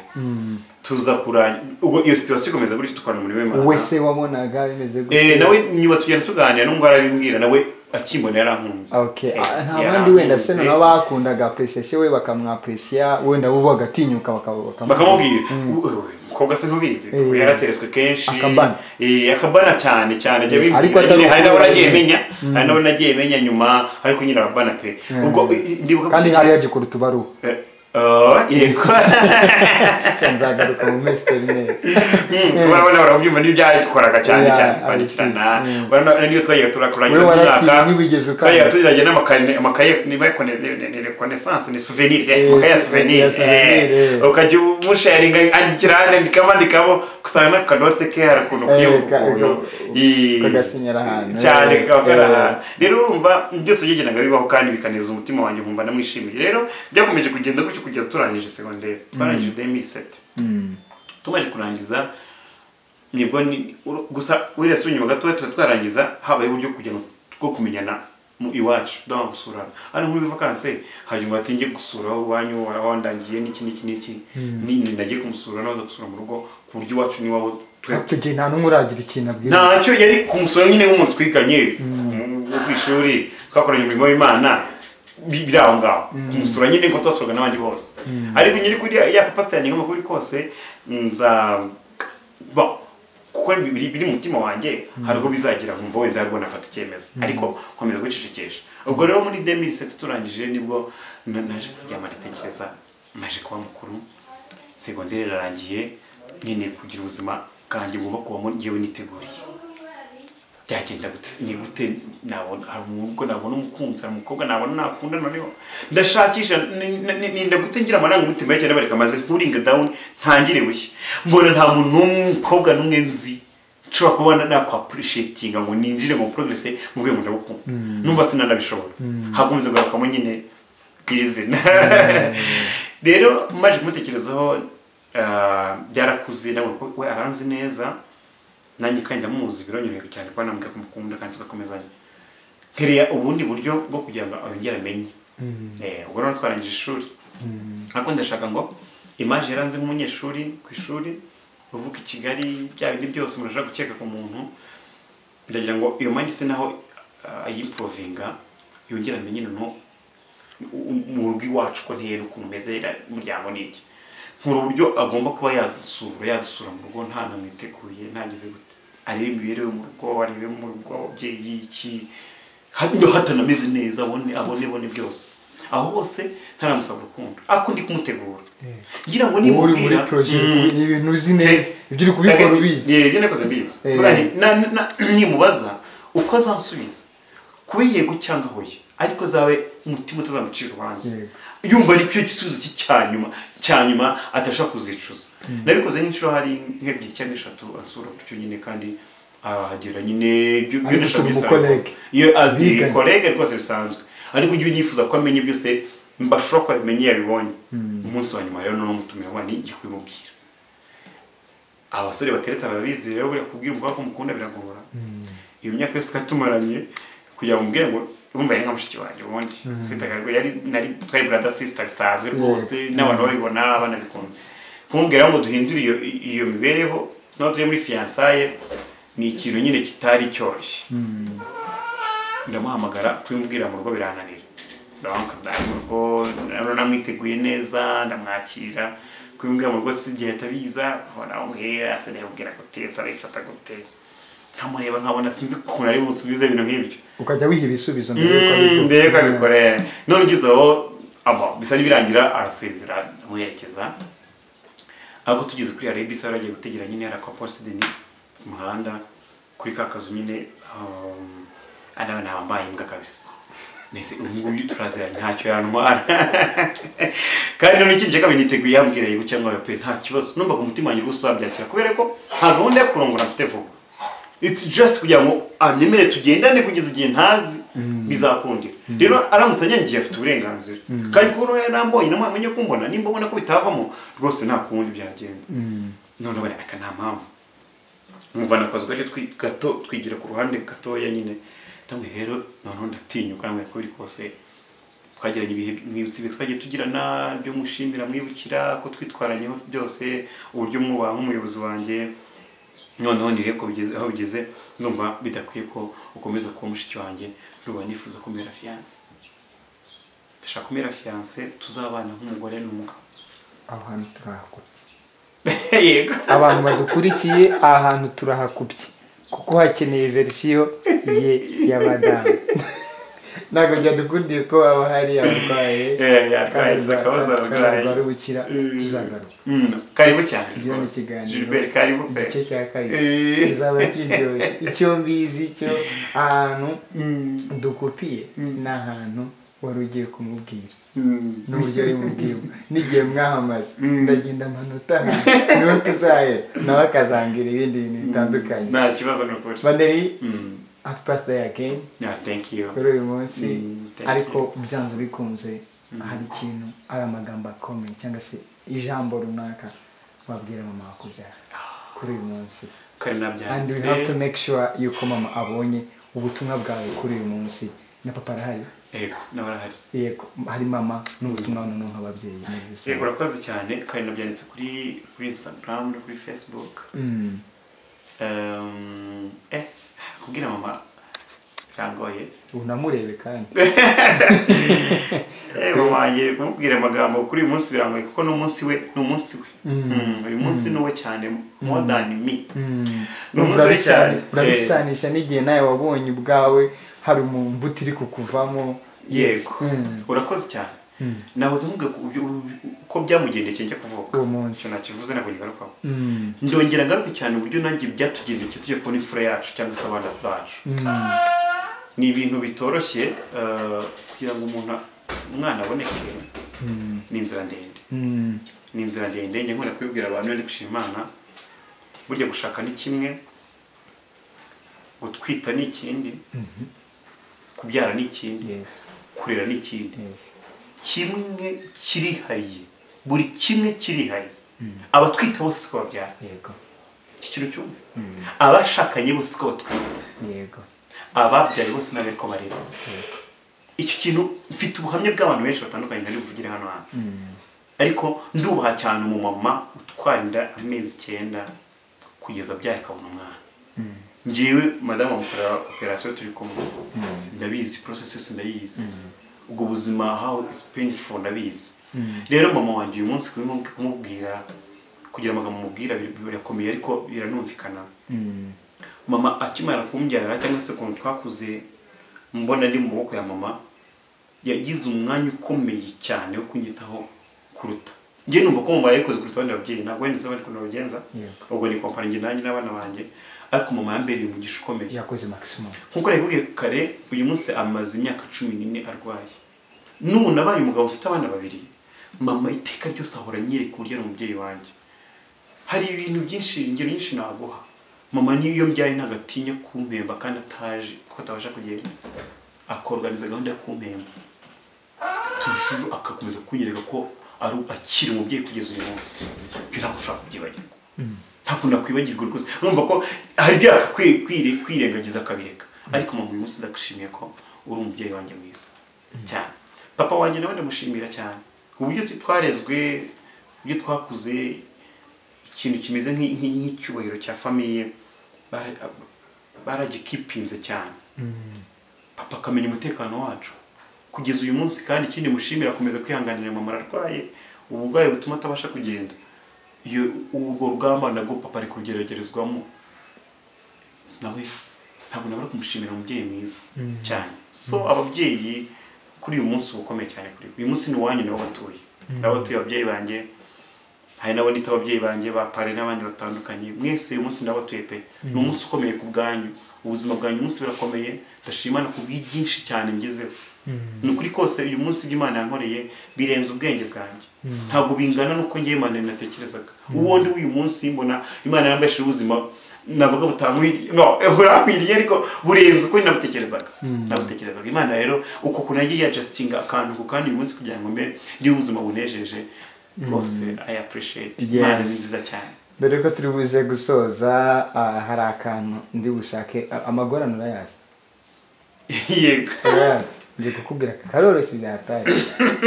Speaker 1: tuza kuranya ubwo iyo situwasiyo ikomeza gutya tukabona muri we
Speaker 2: wese wabonaga bimeze
Speaker 1: Eh,
Speaker 2: gutya
Speaker 1: nawe nyuma tugenda tuganira n'ubwo arabimbwira nawe akimbona yarankunze
Speaker 2: Okay.
Speaker 1: Eh,
Speaker 2: Ah, nta
Speaker 1: yarankunze.
Speaker 2: bandi wenda se naba bakundaga appreciation we bakamwapreciya wenda bo bagatinyuka bakaba-
Speaker 1: bakamubwira "Uwe, umukobwa se ntubizi
Speaker 2: Eh.
Speaker 1: kuko yarateretswe kenshi
Speaker 2: Akabana.
Speaker 1: Eh, akabana cyane cyane ajya
Speaker 2: Eh, ariko
Speaker 1: bimbwira nyine,
Speaker 2: atari
Speaker 1: hari n'abo
Speaker 2: ukubona
Speaker 1: nagiye
Speaker 2: nyine.
Speaker 1: menya hari n'abo nagiye menya nyuma ariko nyine arabana pe ubwo eh, ndibuka
Speaker 2: kandi
Speaker 1: guceceka-
Speaker 2: hari yagikora utubaruwa
Speaker 1: Eh, oh, yego
Speaker 2: nzagaruka mu minsi itari neza
Speaker 1: Mm, turabona barabyumva n'ibyadukoraga cyane
Speaker 2: Yeah,
Speaker 1: cyane
Speaker 2: I see.
Speaker 1: kwandikirana
Speaker 2: Mm.
Speaker 1: urabona niyo twagiye turakuranye
Speaker 2: Wowe waratinya ntibigeze ukanga.
Speaker 1: twagiye tugiranye n'amakaye amakaye niba kone- ni- ni- ni reconnaissance ni souvenir eh,
Speaker 2: Eh,
Speaker 1: amakaye ya souvenir
Speaker 2: souvenir, souvenir,
Speaker 1: eh.
Speaker 2: eh.
Speaker 1: ukajya umusharinga andikira andikamo andikamo gusanga n'akanote ke hari ukuntu
Speaker 2: Eh,
Speaker 1: kiyoboka
Speaker 2: ka-
Speaker 1: ukuntu
Speaker 2: ka-
Speaker 1: i-
Speaker 2: kagasinyira ahantu.
Speaker 1: cyane kakaba kari
Speaker 2: Eh.
Speaker 1: ahantu rero urumva byose byagendaga bibaho kandi bikaneza umutima wanjye nkumva namwishimiye rero byakomeje kugenda gutyo kugeza turangije segonderi twarangije 2007 tumaze kurangiza nibwo ni uru- gusa uretse inyuma gato tuba twarangiza habaye uburyo kugira ngo bwo kumenyana mu iwacu dore gusurana hano muri vakanse hari umuntu ati njye gusura aho iwanyu wa- wandangiye n'iki n'iki n'iki ni nagiye kumusura naza gusura mu rugo ku buryo iwacu n'iwabo twe
Speaker 2: tugiye nta n'umwe uragira ikintu abwira
Speaker 1: ntacyo yari kumusura nyine nk'umuntu twiganye mu- wo ku ishuri twakoranye umurimo w'imana bi- biri aho ngaho kumusura nyine ngo twasuraga n'abandi bose ariko nyiri kuri ya- ya papa se yanjye nk'amakuru kose nza ba- kuko biri biri mu mutima wanjye hari ubwo bizagira nkumva wenda aribwo nafata icyemezo ariko nkomeza kwicecekesha ubwo rero muri 2007 turangije nibwo na- naje kuryama ndatekereza naje kuba mukuru segonderi irarangiye nkeneye kugira ubuzima bwanjye ngomba kubamo ngewe niteguriye byagenda gute ni gute nabona hari umugore nabona umukunzi hari umukobwa nabona nakunda noneho ndashakisha ni- ni- ninda gute ngira amarangamutima y'icyo bareka maze nkuringa down ntangire bushya mbona nta muntu n'umwe umukobwa n'umwe nzi nshobora kuba na- nakwapurishietinga ngo ninjire mu progress mu rwego ndagukunda numva sinanabishobora hakomeza kugarukamo nyine iri zina rero maje kumutekerezaho ah, byarakuze nawe ko we aranzi neza nanjye kandi ndamuzi biranyorohera cyane kuba namubwira ko mukunda kandi tugakomezanya nkereye ubundi buryo bwo kugira ngo yongere amenye Eh, ubwo rero twarangije ishuri ariko ndashaka ngo imaje yaranze nk'umunyeshuri ku ishuri uvuka i kigali bya bindi byose umuntu ashaka gukeka ku muntu ndagira ngo iyo mandi se naho ah, ayimprovinga yongere amenye noneho mu rugo iwacu ko nteye n'ukuntu meze umuryango n'iki nkura uburyo agomba kuba yadusura yadusura mu rugo nta namwiteguye ntagize gute arebe imibereho yo mu rugo arebe mu rugo ababyeyi iki ha- no hatanameze neza abone abone abone byose aho hose ntaramusaba urukundo ariko ndi kumutegura ngira ngo
Speaker 2: uba uri muri
Speaker 1: nimubwira
Speaker 2: poroje
Speaker 1: Mm.
Speaker 2: ni ibintu uzi neza ibyo uri kubikora ubizi
Speaker 1: yego nakoze mbizi
Speaker 2: Eh.
Speaker 1: Burari, na- na- nimubaza uko azansubiza kuba yego cyangwa hoya ariko zawe umutima utazamucira urubanza
Speaker 2: Yego.
Speaker 1: yumva ari cyo gisubizo cye cya nyuma cya nyuma atashaka kuzicuza nabikoze nk'inshuro hari nk'ebyiri cyangwa eshatu asura gutyo nyine kandi ahagera nyine ibyo
Speaker 2: Ari gusura umukolege.
Speaker 1: iyo azi
Speaker 2: Biganye.
Speaker 1: kolege rwose bisanzwe ariko ujye nifuza ko amenya byose mbashobora ko abimenye yabibonye umunsi wa nyuma rero noneho mutumira ngo ni igikwimubwira abasore batereta barabizi rero buriya kubwira umukobwa ko mukunda biragora iyo myaka yose twatumaranye kugira ngo umubwire ngo urumva yari nka mushiki wanjye ubundi twitaga rwe yari nari twari brother sister bisanzwe rwose n'abantu babibona abana bikunze kumubwira ngo duhindure iyo iyo mibereho n'aho turi muri fiyansaye ni ikintu nyine kitari cyoroshye ndamuhamagara kubimubwira mu rugo birananira ndamuhamagara ndaje mu rugo ndabona namwiteguye neza ndamwakira kubimubwira mu rugo si igihe atabiza nkabona umuhera asa n'ayibwira gute asa n'ayifata gute nkamureba nkabona sinzi ukuntu ari busubize ibintu nk'ibyo
Speaker 2: ukajya wiha ibisubizo
Speaker 1: Mm, mbere yuko
Speaker 2: abikora.
Speaker 1: abikorera none ugeze aho ama bisa n'ibirangira arasezera amuherekeza ariko tugeze kuri arabi bisa yaragiye gutegera nyine yari akwa porisideni ku muhanda kuri ka kazu nyine um, adaba ntabambaye imbwa kabisa nese uyu nguyu turaziranye ntacyo yantwara kandi none ikindi cyakabiri niteguye yambwira yego cyangwa oya pe nta kibazo numvaga umutima wanjye rwose urabyakira kubera ko nta gahunda yo kurongora mfite vuba it's just kugira ngo anyemere tugendane kugeza igihe ntazi bizakundira rero aramutse anyangiye afite uburenganzira kandi kuba yari arambonye namwe amenye kumbona nimba ubona ko bitavamo rwose nta kundi byagenda none ubona aka nta mpamvu umuvana akazu kari twi- gato twigira ku ruhande gatoya nyine ndamwe rero noneho ndatinyuka namwe ko biri kose twagiranye ibihe mwibutsi ibihe twagiye tugirana byo mushimira mwibukira ko twitwaranyeho byose uburyo mwubaha nk'umuyobozi wanjye noneho ni rero ko bigeze aho bigeze numva bidakwiye ko ukomeza kuba mushiki wanjye ruba nifuza kumera fiyanse ndashaka kumera fiyanse tuzabana nk'umugore n'umugabo
Speaker 2: aho hantu turahakubye
Speaker 1: yego
Speaker 2: abantu badukurikiye aha hantu turahakubye kuko hakeneye verisiyo ye y'abadamu ntabwo byadukundiye ko haba hari abarwaye
Speaker 1: Eh, yarwaye, agize akabazo ararwaye.
Speaker 2: arwaye ubukira tuzagaruka
Speaker 1: Mm, karibu cyane
Speaker 2: tugirane
Speaker 1: rwose.
Speaker 2: ikiganiro
Speaker 1: Gilbert karibu pe
Speaker 2: igice cya kabiri
Speaker 1: Eh.
Speaker 2: kizaba kiryoshye icyo mbizi cyo ahantu
Speaker 1: Mm,
Speaker 2: dukupiye
Speaker 1: Mm.
Speaker 2: ni ahantu wari ugiye kumubwira
Speaker 1: mm.
Speaker 2: n'uburyohe bubwirwa n'igihe mwahamaze
Speaker 1: Mm.
Speaker 2: ndagenda amanota niho tuzahera nawe akazangira ibindi bintu bitandukanye
Speaker 1: nta kibazo ni ukuri
Speaker 2: baneri
Speaker 1: Mm,
Speaker 2: ati pasita ya kenyi
Speaker 1: yeah, thank you
Speaker 2: kuri uyu munsi
Speaker 1: Mm, thank
Speaker 2: ariko byanze bikunze hari ikintu ari amagambo akomeye cyangwa se ijambo runaka wabwira mama wakubyara kuri uyu munsi
Speaker 1: kari
Speaker 2: and we have to
Speaker 1: nabyanditse
Speaker 2: make sure yuko mama abonye ubutumwa bwawe kuri uyu munsi na papa arahari
Speaker 1: yego nawe arahari
Speaker 2: yego hari mama n'ubutumwa noneho nk'ababyeyi muri rusange.
Speaker 1: yego urakoze cyane kari nabyanditse kuri kuri instagram no kuri facebook
Speaker 2: Mm.
Speaker 1: Um, eh kubwira mama birangoye
Speaker 2: unamurebe kandi
Speaker 1: eh mama wanjye kumubwira amagambo kuri uyu munsi birangoye kuko n'umunsi we ni umunsi we Mm, uyu munsi ni uwe cyane more than me
Speaker 2: Urumva
Speaker 1: umusore
Speaker 2: urabisa-
Speaker 1: cyane.
Speaker 2: urabisanisha n'igihe nawe wabonye ubwawe hari umbuto iri kukuvamo
Speaker 1: yego
Speaker 2: Mm.
Speaker 1: urakoze cyane nahoze mubwe uko byamugendekeye njya kuvuka
Speaker 2: uwo munsi
Speaker 1: icyo nakivuze ntabwo ngigarukaho
Speaker 2: Mm.
Speaker 1: ndongera ngaruka cyane uburyo nanjye byatugendekeye tujya kubona imfura yacu cyangwa se abana bacu
Speaker 2: Mm.
Speaker 1: ni ibintu bitoroshye eh, kugira ngo umuntu umwana aboneke
Speaker 2: Mm.
Speaker 1: ni inzira ndende
Speaker 2: Mm.
Speaker 1: ni inzira ndende njya nkunda kubibwira abantu iyo ndi gushima imana burya gushaka ni kimwe gutwita ni ikindi kubyara ni ikindi
Speaker 2: Yes.
Speaker 1: kurera ni ikindi
Speaker 2: Yes.
Speaker 1: kimwe kirihariye buri kimwe kirihariye abatwita bose siko babyara
Speaker 2: yego
Speaker 1: iki kintu cyumve abashakanye bose siko batwita
Speaker 2: yego
Speaker 1: ababyaye bose ntabwo ariko barera icyo kintu mfite ubuhamya bw'abantu benshi batandukanye nari buvugire hano hantu
Speaker 2: Mm.
Speaker 1: ariko ndubaha cyane umumama utwarira amezi icyenda kugeza abyaye akabona umwana ngewe madamu amukorera operasiyo turi kumwe ndabizi porosesi yose ndayizi ubwo buzima how is painful ndabizi rero mama wanjye uyu munsi kubimu- kumubwira kugira amagambo mubwira birakomeye ariko biranumvikana
Speaker 2: Mm.
Speaker 1: mama akimara kumbyara cyangwa se ukuntu twakuze mbona ndi mu maboko ya mama yagize umwanya ukomeye cyane wo kunyitaho kuruta njye numva ko mama yayikoze kuruta abandi babyeyi ntabwo wenda nzi ukuntu babigenza
Speaker 2: Yeah.
Speaker 1: ubwo ni kompanyi njye nanjye n'abana banjye ariko mama yambereye umugisha ukomeye
Speaker 2: yakoze maximum
Speaker 1: nk'uko yakubwiye kare uyu munsi amaze imyaka cumi n'ine arwaye n'ubu nabaye umugabo ufite abana babiri mama iteka ryose ahora anyereka uburyo ari umubyeyi wanjye hari ibintu byinshi ingero nyinshi naguha mama n'iyo mbyaye ntabwo atinya kumpemba kandi ataje kuko atabasha kugenda akorganiza gahunda yo kumpemba tujuru agakomeza kunyereka ko ari akiri umubyeyi kugeza uyu munsi ibyo ntabwo ushaka kubyibagirwa ntabwo nakwibagirwa rwose numva ko hari ibyo yakwi- kwire- kwirengagiza akabireka ariko mama uyu munsi ndagushimiye ko uri umubyeyi wanjye mwiza cyane papa wanjye nawe ndamushimira cyane uburyo twarezwe uburyo twakuze ikintu kimeze nk'i- nk'i- nk'icyubahiro cya famiye bara- baragikipinze cyane papa akamenya umutekano wacu kugeza uyu munsi kandi ikindi mushimira akomeza kwihanganira mama ararwaye uburwayi butuma atabasha kugenda iyo urwo rugamba nabwo papa ari kugeragerezwamo nawe ntabwo nabura kumushimira umubyeyi mwiza cyane so ababyeyi kuri uyu munsi uba ukomeye cyane kuri uyu munsi ni wanyu niwo batuye nabo batuye ababyeyi banjye hari n'abo nita ababyeyi banjye ba pare n'abandi batandukanye mwese uyu munsi nabo batuye pe ni umunsi ukomeye ku bwanyu ubuzima bwanyu uyu munsi burakomeye ndashimana ku bw'ibyinshi cyane ngezeho ni ukuri kose uyu munsi ibyo imana yankoreye birenze ubwenge bwanjye ntabwo bingana n'uko ngewe imana natekerezaga uwo ndi w'uyu munsi mbona imana yambesheje ubuzima navuga butankwiriye no burankwiriye ariko burenze uko nabutekerezaga nabutekerezaga imana rero uko kuntu yagiye yajasitinga akantu ku kandi uyu munsi kugira ngo mbe ngire ubuzima bunejeje rwose i appreciate imana ni
Speaker 2: Yes.
Speaker 1: nziza cyane
Speaker 2: dore ko turi buze gusoza ah, hari akantu ndi bushake ah, amagorane urayazi
Speaker 1: yego
Speaker 2: urayazi ndi kukubwira ko karoroshye byataye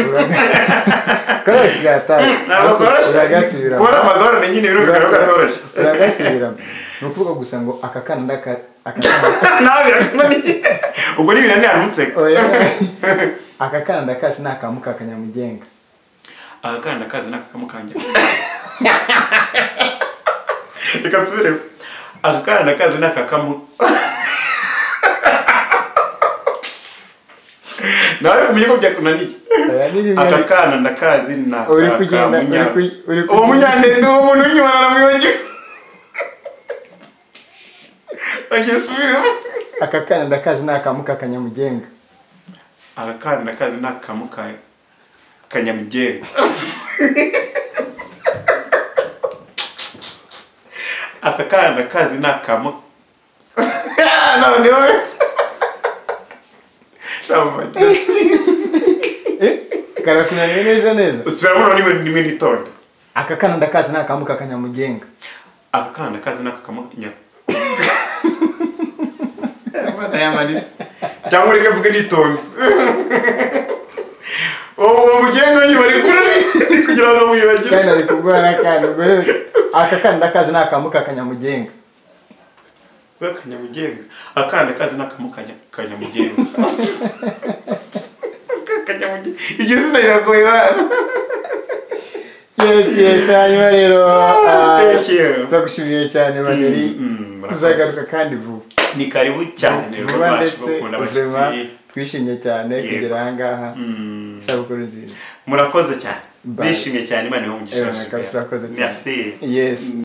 Speaker 2: Uraga- karoroshye byataye
Speaker 1: ntabwo koroshye
Speaker 2: uragasubiramo
Speaker 1: kubona amagorane nyine biro bigaragara ko atoroshye
Speaker 2: uragasubiramo ni ukuvuga gusa ngo aka kana ndaka aka kana-
Speaker 1: nawe birakunaniye ubwo ni ibintu ntiyanutseka
Speaker 2: oya. aka kana ndakasi ni akamuka kanyamugenga
Speaker 1: akana kazi ni akakamukangira reka nsubiremo akana kazi ni akakamu nawe kumenya ko byakunaniye
Speaker 2: Oya, ni bimwe-
Speaker 1: aka kana ndakazi ni
Speaker 2: Uri kugenda- uri ku- uri
Speaker 1: uwo
Speaker 2: kugenda.
Speaker 1: munyandende uwo muntu w'inyuma naramwibagiwe agiye subiremo
Speaker 2: aka kana ndakazi ni akamuka kanyamugenga
Speaker 1: arakana ndakazi ni akamu ka kanyamugenga aka kana ndakazi ni akamu none wowe
Speaker 2: karakunaniye neza neza
Speaker 1: usubiramo none nimwe nitonda
Speaker 2: aka kana ndakazi ni akamuka kanyamugenga
Speaker 1: aka kana ndakazi ni akakamunya Imana yamanitse cyangwa ureke mvuge nitonze uwo mugenga w'inyuma ari kure ni kugira ngo mwibagire
Speaker 2: kandi ari kugora kandi ubwo rero aka kana ndakazi ni akamuka kanyamugenga
Speaker 1: we kanyamugenga akana kazi n'akamu kanya- kanyamugenga kanyamugenga iryo zina riragoye bana
Speaker 2: yes yes hanyuma rero ah,
Speaker 1: Thank you.
Speaker 2: turagushimiye cyane maneri
Speaker 1: Mm, mm,
Speaker 2: tuzagaruka kandi vuba
Speaker 1: ni karibu cyane
Speaker 2: vuba
Speaker 1: rwabashe
Speaker 2: ndetse
Speaker 1: gukunda
Speaker 2: ubuzima
Speaker 1: abashyitsi
Speaker 2: twishimye cyane
Speaker 1: Yego.
Speaker 2: kugera aha ngaha
Speaker 1: Mm,
Speaker 2: isabukuru nziza
Speaker 1: murakoze cyane
Speaker 2: Bye.
Speaker 1: ndishimye cyane imana iho
Speaker 2: Eh,
Speaker 1: mugisha
Speaker 2: kabisa urakoze cyane.
Speaker 1: merci
Speaker 2: yes